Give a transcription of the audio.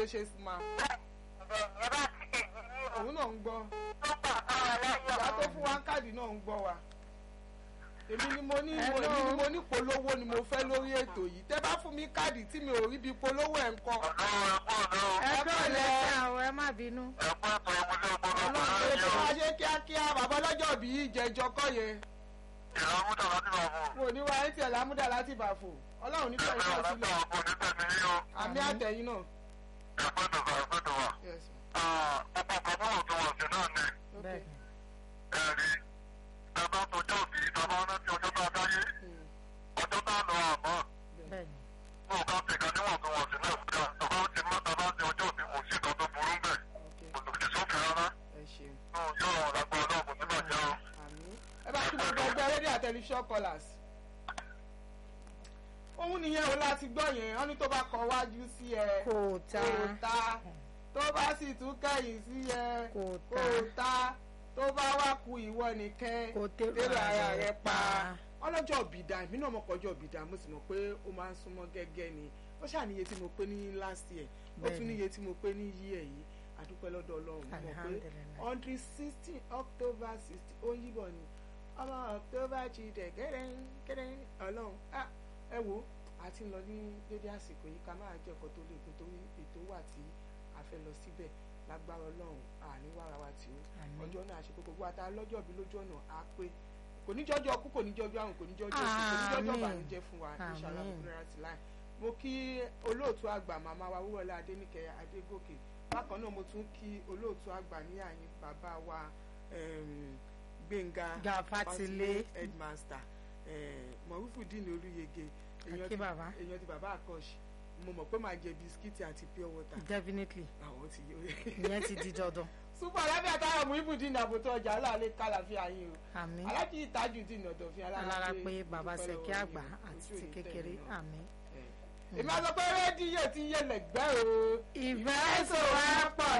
ló ṣe sí ma ẹ bá ti èyí ní òun náà ń gbọ́ tó pọ̀ káwọn láyọ̀ ìyá tó fún wa káàdì náà ń gbọ́ wa èmi ni mo ní mo èmi ni mo ní polówó ni mo fẹ́ lórí ètò yìí tẹ́ bá fún mi káàdì tí mi ò rí bí polówó ẹ̀ ń kọ́ ẹ kọ́ lẹ́sẹ̀ àwọn ẹ má bínú. ọlọ́run ètò wa ṣe kíákíá bàbá ọlọ́jọ́ bí ìjẹjọ kọ́ yẹn mo ní wa ẹ̀ tiẹ̀ lámúdà láti bàfò ọlọ́run ní fẹ́ẹ́ náà sílẹ̀ àmì àtẹ̀yìn náà. Yes, ma. bẹ́ẹ̀ Okay. ni Mm. bẹ́ẹ̀ ni Okay. ẹ ṣeun. àmì ẹ bá kí gbogbo ẹgbẹ́ rédíò tẹlifíṣàn callers. òun nìyẹn o láti gbọ́ yẹn wọ́n ní tó bá kọ wájú sí ẹ kò ta kò ta tó bá sì tún kẹ̀yìn sí ẹ kò kò ta ta tó bá wá ku ìwọ nìkan kò tẹ́lẹ̀ tẹ́lẹ̀ ara rẹ pa ọlọ́jọ́ òbídà èmi náà mọ̀kọ́jọ́ òbídà mo sì mọ̀ pé ó máa ń súnmọ́ gẹ́gẹ́ ni ó ṣàníye tí mo pé ní last year ó tún Bẹ́ẹ̀ni. níye tí mo pé ní year yìí àdúpẹ́ lọ́dọ̀ ọlọ́run mo mọ̀ pé Alhamdulillah. hundred sixteen october sixteen ó yíbọn ni ọmọ october jíde gẹ́rẹ́ gẹ́rẹ́ ọlọ́run ah, ẹ wo a ti ń lọ ní dédé àsìkò yìí ká máa jẹ́ ọkọ̀ tó lè kó torí ètò wà tí a fẹ́ lọ síbẹ̀ lágbára ọlọ́run àní wàrà wa tí ó Àmín. ọjọ́ náà ṣe kókó gbáta lọ́jọ́ bí lójú ọ̀nà á pé kò ní jọjọ kú kò ní jọjọ àrùn kò ní jọjọ òsì kò ní jọjọ Àmín. ìbànújẹ́ fún wa inshallah Àmín. náírà ti láì mo kí olóòtú àgbà màmá wa wúwọlé adéníkẹ adégòkè bákan náà mo tún kí olóòtú àgbà ní àyín bàbá wa em, gbẹ̀ngà Gàfátìlé. headmaster mọ̀rúfùdín olúyege èèyàn Àkí ti- bàbá. èèyàn ti bàbá àkọ́ṣe mo mọ̀ pé màá jẹ bisikíìtì àti pure water definitely àwọn ti yọ ìyẹn ti di dandan super alábẹ́ àtàwọn muhibudin àbòtọ́ ọjà aláàlẹ́ kálàfíà yín o àmín alájí ìtajú dín ọ̀dọ̀ fi alára pé bàbá dúpẹ́ sẹ̀kí lọ́wọ́ àgbà yín o. àti Ojú ti òní kékeré tẹ̀yìn náà. àmín. èmi á sọ pé rédíò ti yé lẹ́gbẹ́ o ìfẹ́ sọ wá pọ̀